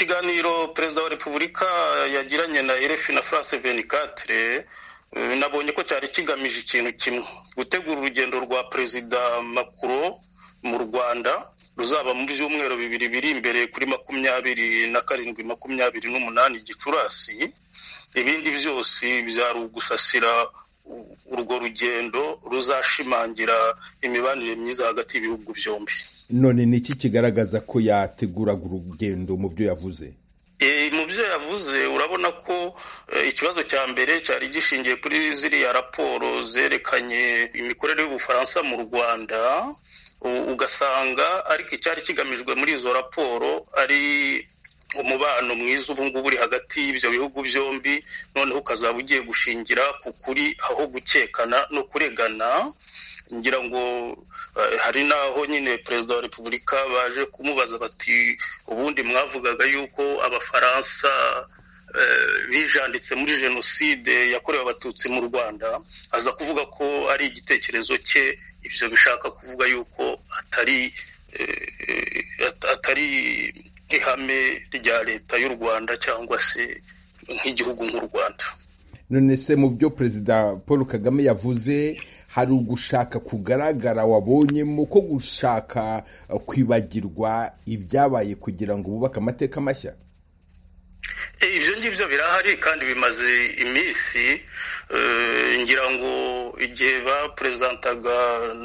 ikiganiro perezida wa repubulika yagiranye na erefi na france venikatere nabonye ko cyari kigamije ikintu kimwe gutegura urugendo rwa perezida makuro mu rwanda ruzaba mu byumweru bibiri biri imbere kuri makumyabiri na karindwi makumyabiri n'umunani gicurasi ibindi byose byari ugusasira urwo rugendo ruzashimangira imibanire myiza hagati y'ibihugu byombi none ni iki kigaragaza ko yateguraga urugendo mu byo yavuze mu byo yavuze urabona ko ikibazo cya mbere cyari gishingiye kuri ziriya raporo zerekanye imikorere y'ubufaransa mu rwanda ugasanga ariko icyari kigamijwe muri izo raporo ari umubano mwiza ubu ngubu uri hagati y'ibyo bihugu byombi noneho ukazaba ugiye gushingira ku kuri aho gukekana no kuregana ngira ngo hari n'aho nyine perezida wa repubulika baje kumubaza bati ubundi mwavugaga yuko abafaransa bijanditse muri jenoside yakorewe abatutsi mu rwanda aza kuvuga ko ari igitekerezo cye ibyo bishaka kuvuga yuko atari atari ihame rya leta y'u rwanda cyangwa se nk'igihugu nk'u rwanda none se mu byo perezida paul kagame yavuze hari ugushaka kugaragara wabonyemo ko gushaka kwibagirwa ibyabaye kugira ngo bubake amateka mashya ibyo ngibyo birahari kandi bimaze iminsi ngira ngo igihe bapuresantaga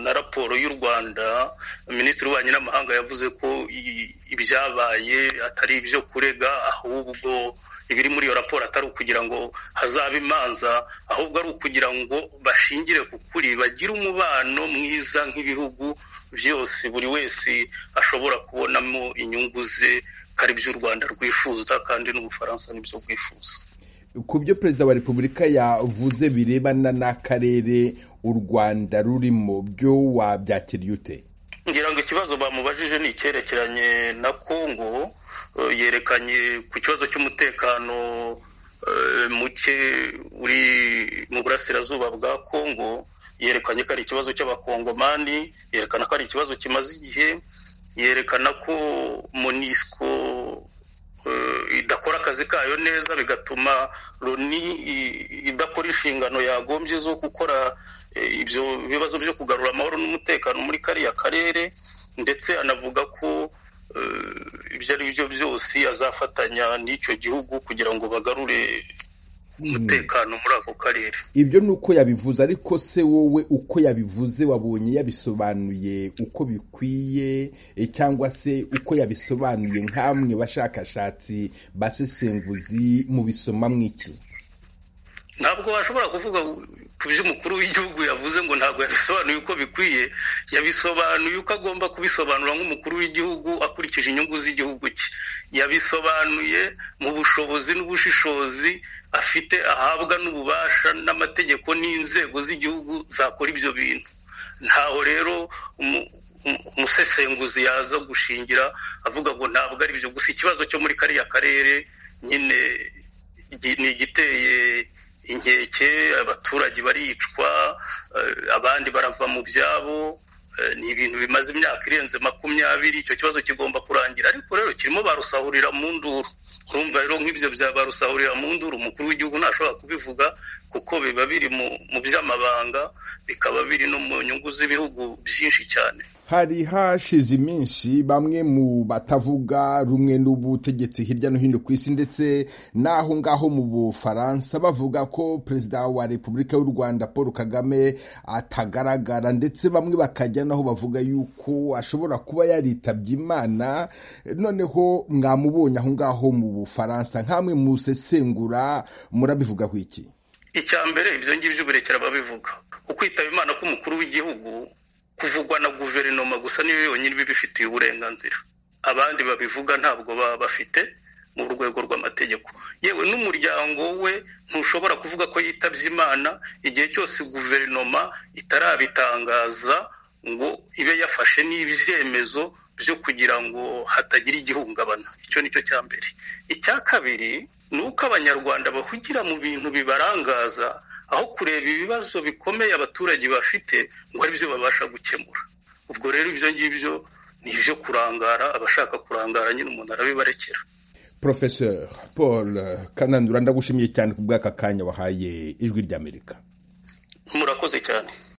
na raporo y'u rwanda minisitiri w'ububanyi n'amahanga yavuze ko ibyabaye atari ibyo kurega ahubwo ibiri muri iyo raporo atari ukugira ngo hazabe imanza ahubwo ari ukugira ngo bashingire ku kuri bagire umubano mwiza nk'ibihugu byose buri wese ashobora kubonamo inyungu ze ko ari byo u rwanda rwifuza kandi n'ubufaransa nibyo bwifuza ku byo perezida wa repubulika yavuze birebana n'akarere u rwanda rurimo byo wabyakiriye ute ngira ngo ikibazo bamubajije ni icyerekeranye na kongo yerekanye ku kibazo cy'umutekano muke uri mu burasirazuba bwa kongo yerekanye ko ari ikibazo cy'abakongomani yerekana ko ari ikibazo kimaze igihe yerekana ko monisco idakora akazi kayo neza bigatuma loni idakora inshingano yagombye zo gukora ibyo bibazo byo kugarura amahoro n'umutekano muri kariya karere ndetse anavuga ko ibyo ari byo byose azafatanya n'icyo gihugu kugira ngo bagarure umutekano muri ako karere ibyo ni uko yabivuze ariko se wowe uko yabivuze wabonye yabisobanuye uko bikwiye cyangwa se uko yabisobanuye nk'amwe bashakashatsi basesenguzi mu bisoma mw'iki ntabwo washobora kuvuga ku by'umukuru w'igihugu yavuze ngo ntabwo yabisobanuye uko bikwiye yabisobanuye uko agomba kubisobanura nk'umukuru w'igihugu akurikije inyungu z'igihugu cye yabisobanuye mu bushobozi n'ubushishozi afite ahabwa n'ububasha n'amategeko n'inzego z'igihugu zakora ibyo bintu ntaho rero umusesenguzi yaza gushingira avuga ngo ntabwo ari ibyo gusa ikibazo cyo muri kariya karere nyine ni igiteye inkeke abaturage baricwa abandi barava mu byabo ni ibintu bimaze imyaka irenze makumyabiri icyo kibazo kigomba kurangira ariko rero kirimo barusahurira mu nduru urumva rero nk'ibyo bya barusahurira mu nduru umukuru w'igihugu ntashobora kubivuga kuko biba biri mu by'amabanga bikaba biri no mu nyungu z'ibihugu byinshi cyane hari hashize iminsi bamwe mu batavuga rumwe n'ubutegetsi hirya no hino ku isi ndetse n'aho ngaho mu bufaransa bavuga ko perezida wa repubulika y'u rwanda paul kagame atagaragara ndetse bamwe bakajya naho bavuga yuko ashobora kuba yaritabye imana noneho mwamubonye aho ngaho mu bufaransa nk'amwe musesengura murabivuga ku iki icya mbere ibyo ngibyo uburekera babivuga ukwitaba imana k'umukuru w'igihugu kuvugwa na guverinoma gusa niyo yonyine ibibifitiye uburenganzira abandi babivuga ntabwo baba bafite mu rwego rw'amategeko yewe n'umuryango we ntushobora kuvuga ko yitabye imana igihe cyose guverinoma itarabitangaza ngo ibe yafashe n'ibyemezo byo kugira ngo hatagira igihungabana icyo ni cyo cya mbere icya kabiri ni uko abanyarwanda bahugira mu bintu bibarangaza aho kureba ibibazo bikomeye abaturage bafite ngo ari byo babasha gukemura ubwo rero ibyo ngibyo ni ibyo kurangara abashaka kurangara nyine umuntu arabibarekera professeur paul kanandura ndagushimiye cyane ku bw'aka kanya wahaye ijwi ry'amerika murakoze cyane